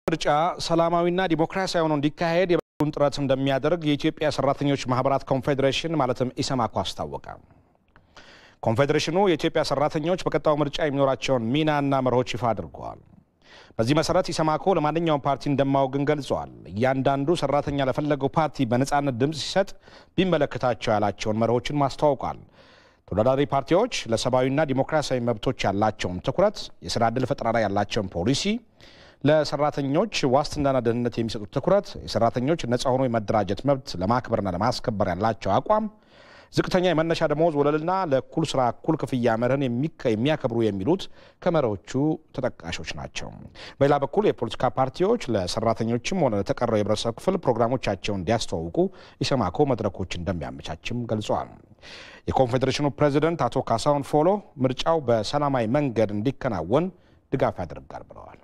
ምርጫ ሰላማዊና ዲሞክራሲያዊ ሆኖ እንዲካሄድ የበኩሉን ጥረት እንደሚያደርግ የኢትዮጵያ ሰራተኞች ማህበራት ኮንፌዴሬሽን ማለትም ኢሰማኮ አስታወቀ። ኮንፌዴሬሽኑ የኢትዮጵያ ሰራተኞች በቀጣዩ ምርጫ የሚኖራቸውን ሚናና መርሆች ይፋ አድርገዋል። በዚህ መሰረት ኢሰማኮ ለማንኛውም ፓርቲ እንደማወግን ገልጸዋል። እያንዳንዱ ሰራተኛ ለፈለገው ፓርቲ በነፃነት ድምፅ ሲሰጥ ቢመለከታቸው ያላቸውን መርሆችን ማስተዋውቋል። ተወዳዳሪ ፓርቲዎች ለሰብአዊና ዲሞክራሲያዊ መብቶች ያላቸውን ትኩረት፣ የስራ ዕድል ፈጠራ ላይ ያላቸውን ፖሊሲ፣ ለሰራተኞች ዋስትናና ደህንነት የሚሰጡት ትኩረት፣ የሰራተኞች ነፃ ሆኖ የመደራጀት መብት ለማክበርና ለማስከበር ያላቸው አቋም፣ ዝቅተኛ የመነሻ ደመወዝ ወለልና ለእኩል ስራ እኩል ክፍያ መርህን የሚያከብሩ የሚሉት ከመሪዎቹ ተጠቃሾች ናቸው። በሌላ በኩል የፖለቲካ ፓርቲዎች ለሰራተኞችም ሆነ ለተቀረው የህብረተሰብ ክፍል ፕሮግራሞቻቸውን እንዲያስተዋውቁ ኢሰማኮ መድረኮች እንደሚያመቻችም ገልጸዋል። የኮንፌዴሬሽኑ ፕሬዚደንት አቶ ካሳሁን ፎሎ ምርጫው በሰላማዊ መንገድ እንዲከናወን ድጋፍ ያደርጋል ብለዋል።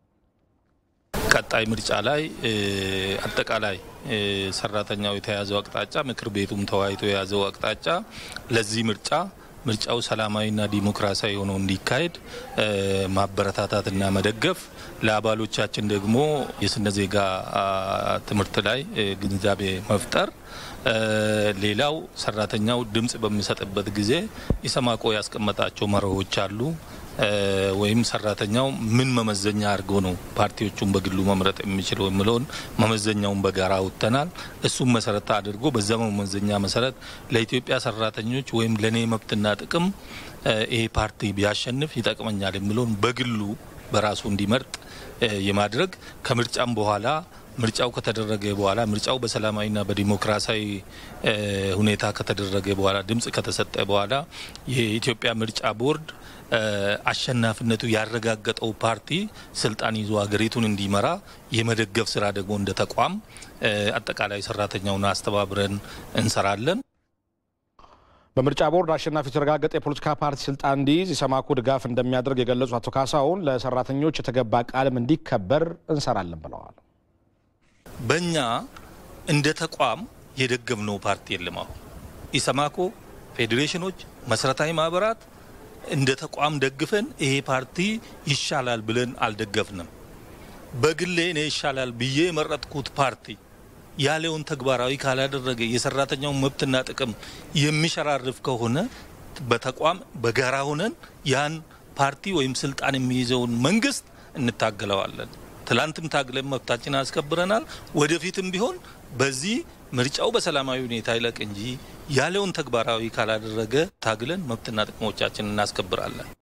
ቀጣይ ምርጫ ላይ አጠቃላይ ሰራተኛው የተያዘው አቅጣጫ ምክር ቤቱም ተወያይቶ የያዘው አቅጣጫ ለዚህ ምርጫ ምርጫው ሰላማዊና ዲሞክራሲያዊ ሆኖ እንዲካሄድ ማበረታታትና መደገፍ፣ ለአባሎቻችን ደግሞ የስነ ዜጋ ትምህርት ላይ ግንዛቤ መፍጠር፣ ሌላው ሰራተኛው ድምጽ በሚሰጥበት ጊዜ ኢሰማኮ ያስቀመጣቸው መርሆች አሉ ወይም ሰራተኛው ምን መመዘኛ አድርጎ ነው ፓርቲዎቹን በግሉ መምረጥ የሚችለው የሚለውን መመዘኛውን በጋራ አውጥተናል። እሱም መሰረት አድርጎ በዛ መመዘኛ መሰረት ለኢትዮጵያ ሰራተኞች ወይም ለእኔ መብትና ጥቅም ይሄ ፓርቲ ቢያሸንፍ ይጠቅመኛል የሚለውን በግሉ በራሱ እንዲመርጥ የማድረግ ከምርጫም በኋላ ምርጫው ከተደረገ በኋላ ምርጫው በሰላማዊና በዲሞክራሲያዊ ሁኔታ ከተደረገ በኋላ ድምጽ ከተሰጠ በኋላ የኢትዮጵያ ምርጫ ቦርድ አሸናፊነቱ ያረጋገጠው ፓርቲ ስልጣን ይዞ ሀገሪቱን እንዲመራ የመደገፍ ስራ ደግሞ እንደ ተቋም አጠቃላይ ሰራተኛውን አስተባብረን እንሰራለን። በምርጫ ቦርድ አሸናፊ የተረጋገጠ የፖለቲካ ፓርቲ ስልጣን እንዲይዝ ኢሰማኮ ድጋፍ እንደሚያደርግ የገለጹ አቶ ካሳሁን ለሰራተኞች የተገባ ቃልም እንዲከበር እንሰራለን ብለዋል። በእኛ እንደ ተቋም የደገፍነው ፓርቲ የለም። አሁን ኢሰማኮ፣ ፌዴሬሽኖች፣ መሰረታዊ ማህበራት እንደ ተቋም ደግፈን ይሄ ፓርቲ ይሻላል ብለን አልደገፍንም። በግሌ እኔ ይሻላል ብዬ የመረጥኩት ፓርቲ ያለውን ተግባራዊ ካላደረገ የሰራተኛውን መብትና ጥቅም የሚሸራርፍ ከሆነ በተቋም በጋራ ሆነን ያን ፓርቲ ወይም ስልጣን የሚይዘውን መንግስት እንታገለዋለን። ትላንትም ታግለን መብታችን አስከብረናል። ወደፊትም ቢሆን በዚህ ምርጫው በሰላማዊ ሁኔታ ይለቅ እንጂ ያለውን ተግባራዊ ካላደረገ ታግለን መብትና ጥቅሞቻችን እናስከብራለን።